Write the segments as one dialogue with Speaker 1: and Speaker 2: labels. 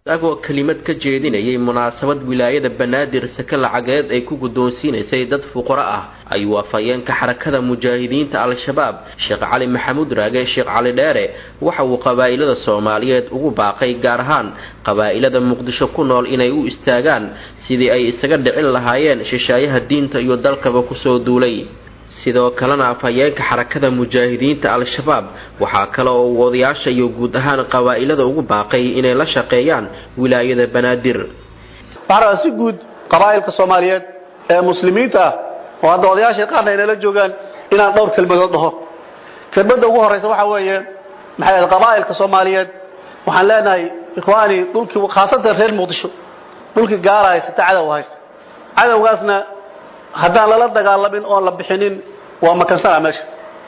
Speaker 1: isagoo kelimad ka jeedinayay munaasabad wilaayada banaadir sake lacageed ay ku guddoonsiinaysay dad fuqaro ah ayuu afhayeenka xarakada mujaahidiinta al-shabaab sheekh cali maxamuud raage sheekh cali dheere waxa uu qabaa'ilada soomaaliyeed ugu baaqay gaar ahaan qabaa'ilada muqdisho ku nool inay u istaagaan sidii ay isaga dhicin lahaayeen shishaayaha diinta iyo dalkaba kusoo duulay sidoo kalena afhayeenka xarakada mujaahidiinta al-shabaab waxaa kale oo uu odayaasha iyo guud ahaan qabaa'ilada ugu baaqay inay la shaqeeyaan wilaayada banaadir
Speaker 2: waxaa rabaa si guud qabaa'ilka soomaaliyeed ee muslimiinta ah oo hadda odayaasha qaarna aynala joogaan inaan dhowr kelmadood dhaho kelmadda ugu horraysa waxaa weeye maxay ahayd qabaa'ilka soomaaliyeed waxaan leenahay ikhwaani dhulkii khaasatan reer muqdisho dhulkii gaala haysata cadow haysta cadowgaasna haddaan lala dagaalamin oon la bixinin waa makansana meesha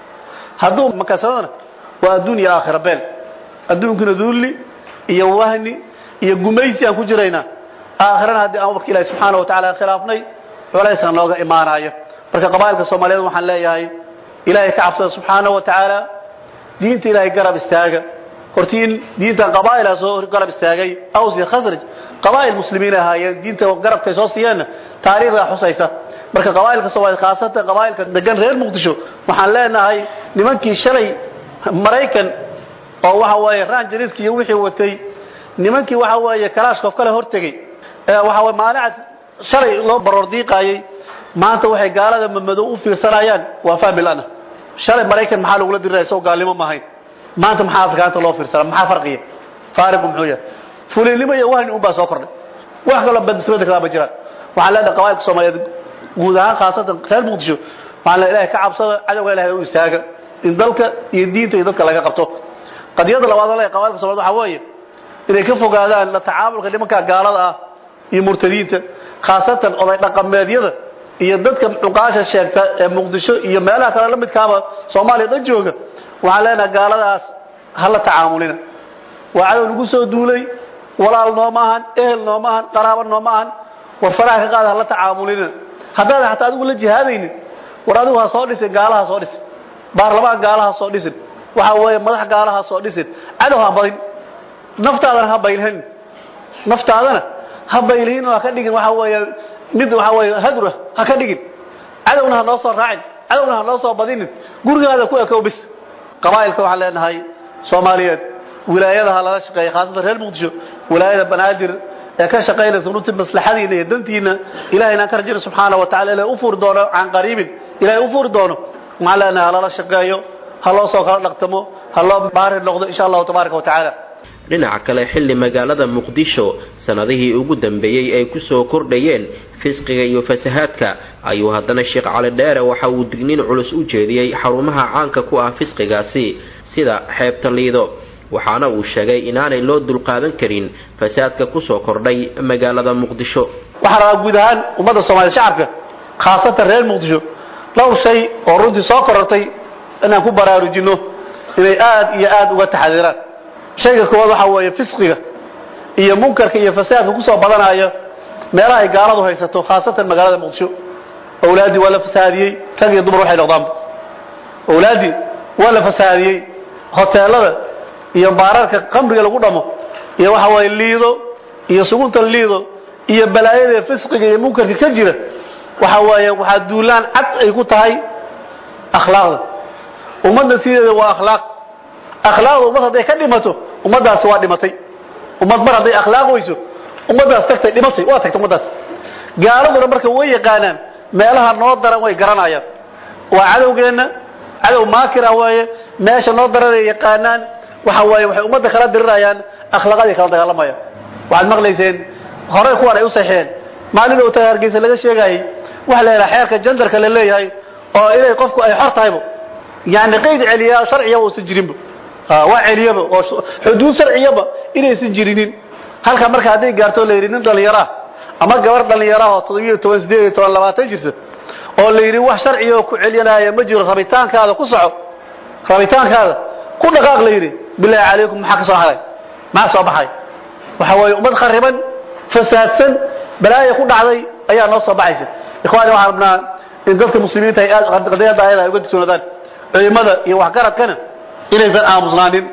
Speaker 2: hadduu makansadana waa adduun iyo aakhira beel adduunkuna dulli iyo wahni iyo gumaysi aan ku jiraynaa aakhirana haddii aan warka ilahi subxaana wa tacala khilaafnay culayska nooga imaanayo marka qabaa'ilka soomaaliyeed waxaan leeyahay ilaahay ka cabsada subxaana wa tacaala diinta ilaahay garab istaaga hortiin diintan qabaa'ilaa soo garab istaagay aws iyo khasraj qabaa'il muslimiin ahaayeen diinta garabkay soo siiyeenna taariikhdaa xusaysa marka qabaa'ilka soomaaliyeed khaasatan qabaa'ilka degan reer muqdisho waxaan leenahay nimankii shalay maraykan oo waxa weeye ranjariski iyo wixii watay nimankii waxa weeye kalaashkof kale hortegey ee waxa weye maalicad shalay loo baroor diiqaayey maanta waxay gaalada mamadow u fiirsanayaan waa fahmi lana shalay maraykan maxaa lagula diriraya isagoo gaalnimo ma ahayn maanta maxaa afrikaanta loo fiirsana maxaa farqiya faariqu muxuu yahay fuliilnimo iyo wahni un baa soo kordhay wax kaloo badismada kalaa ma jiraan waxaan leenahay qabaa'ilka soomaaliyeed guud ahaan khaasatan reer muqdisho waxaan leenahay ilahay ka cabsada cadowga ilahay u istaaga in dalka iyo diinta iyo dadka laga qabto qadiyada labaad oo leeyahay qabaa'ilka soomaaliyeed waxaa weeye inay ka fogaadaan la tacaamulka nimanka gaalada ah iyo murtadiinta khaasatan oday dhaqameedyada iyo dadka cuqaasha sheegta ee muqdisho iyo meelaha kale la midkaaba soomaaliya dhan jooga waxaan leenahay gaaladaas ha la tacaamulina waa cadow lagu soo duulay walaal nooma ahan ehel nooma ahan qaraabo nooma ahan war faraha ka qaada ha la tacaamulina haddaadan hataa adigu la jihaadaynin war adigu ha soo dhisin gaalaha soo dhisin baarlamaan gaalaha soo dhisin waxa weeye madax gaalaha soo dhisin cadow ha badin naftaadana ha baylhanin naftaadana ha baylhin oo ha ka dhigin waxa weeye mid waxa weeye hadura ha ka dhigin cadowna ha noo soo raacin cadowna ha noo soo badinin gurigaada ku ekow bis qabaa'ilka waxaan leenahay soomaaliyeed wilaayadaha lala shaqeeya khaasatan reer muqdisho wilaayada banaadir ee ka shaqaynaysa runtii maslaxadiina iyo dantiina ilahay inaan ka rajayna subxaana wa tacala ilahay u furi doono can qariibin ilahay u furi doono waxaan leenahay ha lala shaqeeyo ha loo soo kala dhaqtamo ha loo baari noqdo insha allahu tabaaraka wa tacaala
Speaker 1: dhinaca kale xilli magaalada muqdisho sanadihii ugu dambeeyey ay kusoo kordhayeen fisqiga iyo fasahaadka ayuu haddana sheekh cali dheere waxa uu digniin culus u jeediyey xarumaha caanka ku ah fisqigaasi sida xeebta liido waxaana uu sheegay inaanay loo dulqaadan karin fasaadka kusoo kordhay magaalada muqdisho
Speaker 2: waxaan rabaa guud ahaan ummadda soomaliya shacabka khaasatan reer muqdisho dhowr shay oo runtii soo korortay inaan ku baraarujinno inay aad iyo aad uga taxadiiraan shayga koowaad waxaa weeye fisqiga iyo munkarka iyo fasaadka kusoo badanaya meelaha ay gaaladu haysato khaasatan magaalada muqdisho awlaaddii waa la fasaadiyey rag iyo dumar waxay noqdaanba awlaaddii waa la fasaadiyey hoteelada iyo baararka qamriga lagu dhamo iyo waxa weeye liido iyo sugunta liido iyo balaayada fisqiga iyo munkarka ka jira waxa weeye waxaa duulaan cad ay ku tahay akhlaaqda ummadda sideeda waa akhlaaq akhlaaqda ummad hadday ka dhimato ummaddaasi waa dhimatay ummad mar hadday akhlaaq weyso ummaddaas tagtay dhimatay waa tagtay ummaddaas gaaladuna marka way yaqaanaan meelaha noo daran way garanayaan waa cadowgeenna cadow maakira weeye meesha noo daranay yaqaanaan waxa weeye waxay ummadda kala dirirayaan akhlaaqadii kala dagaalamayaan waxaad maqlayseen horey kuwan ay u saxeen maalin uu taga hargeysa laga sheegayay waxa la yidhaha xeerka jandarka la leeyahay oo inay qofku ay xor tahaybo yani qayd celiyaa sharciyaba uusan jirinba waa celiyaba oo xuduud sharciyaba inaysan jirinin halka marka hadday gaarto la yidhi nin dhalinyaro ah ama gabar dhalinyaro ah oo toddobiyo toban sideed iyo toban labaatan jirta oo la yidhi wax sharciga ku celinaya ma jiro rabitaankaada ku soco rabitaankaada ku dhaqaaq la yidhi bilaahi calaykum maxaa ka soo haray maxaa soo baxay waxa weeye ummad khariban fasaadsan balaaya ku dhacday ayaa noo soo baxaysa ikhwaani waxaan rabnaa in dadka muslimiinta ay aad qadiyadda ayada ay uga digtoonaadaan culimada iyo waxgaradkana inaysan aamusnaanin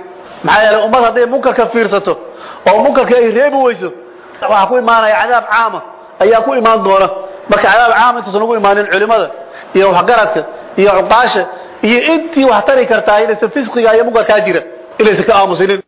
Speaker 2: maxaa yeelay ummad hadday munkarka fiirsato oo munkarka ay reebi weyso waxaa ku imaanaya cadaab caama ayaa ku imaan doona marka cadaab caama intuusan ugu imaanin culimada iyo waxgaradka iyo cuqaasha iyo intii wax tari kartaa inaysan fisqiga iyo munkarkaa jira inaysan ka aamusinin